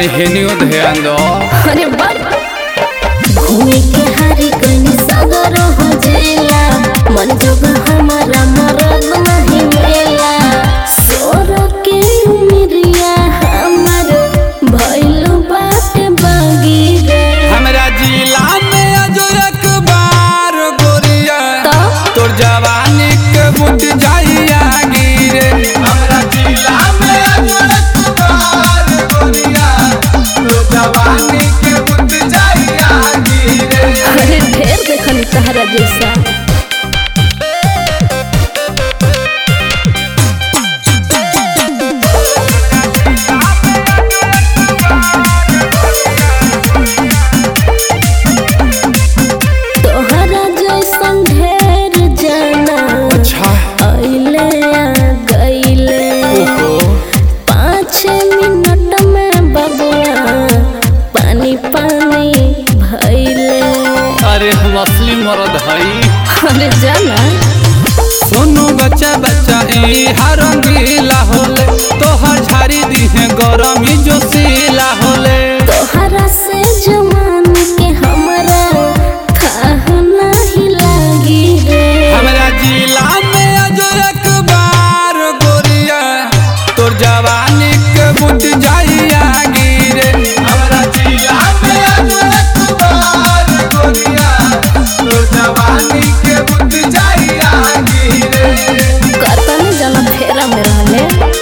तनी हेनियो ध्यान दो अरे बाप घूमे के हारी कनी सगर हो जेला मन जोग हमारा मरद नहीं मेला सोर के मिरिया हमर भइल बाटे बागी रे हमरा जिला में अजरक बार गोरिया तो तोर जवानी के मुट जाइया गिरे हमरा जिला में अजरक बार गोरिया तोर जवानी के मुट जाइया गिरे अरे ढेर देखनी तहरा जैसा तोहरा जैसन ढेर जाना अच्छा अइले आ गइले ओहो पाँच मिनट में बबुआ पानी पानी भइले अरे हम असली मर्द हई अरे जाना सोनू बच्चा बच्चा ई हरंगीला होले तोहर झाड़ी दीहे गरमी जोशीला होले तोहरा से जवान के हमरा थाह नहीं लागी रे हमरा जिला में अजरक बार गोरिया तोर जवानी के मुट जाइया गिरे हमरा जिला में अजरक बार गोरिया तोर जवानी के मुट जाइया गिरे कतन जना फेरा में रहले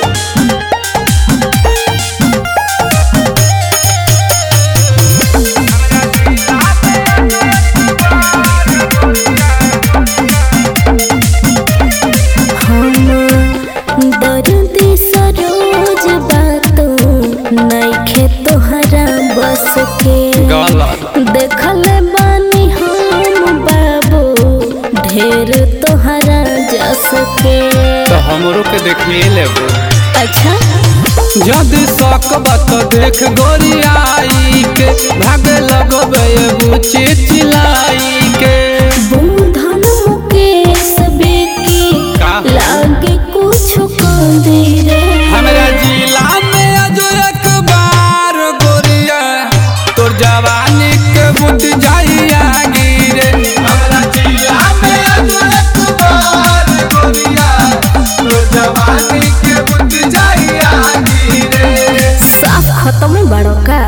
हम दर्द सरोज बातो नइखे तोहरा बस के गलत देखल बानी हम बाबू ढेर तोहरा जस के तो हमरो के देखिए लेबो अच्छा जदि सकबा तो देख गोरियाई के भाग लगबे बुची चिलाई के बुधन मुकेश बेकी का? लागे कुछ कंदी रे हमरा जिला में अजरक बार गोरिया तोर जवानी के बुट जाइया गिरे हमरा जिला में अजरक बार गोरिया तोर जवानी के बुट जाइया गिरे साफ खत्म बड़ो का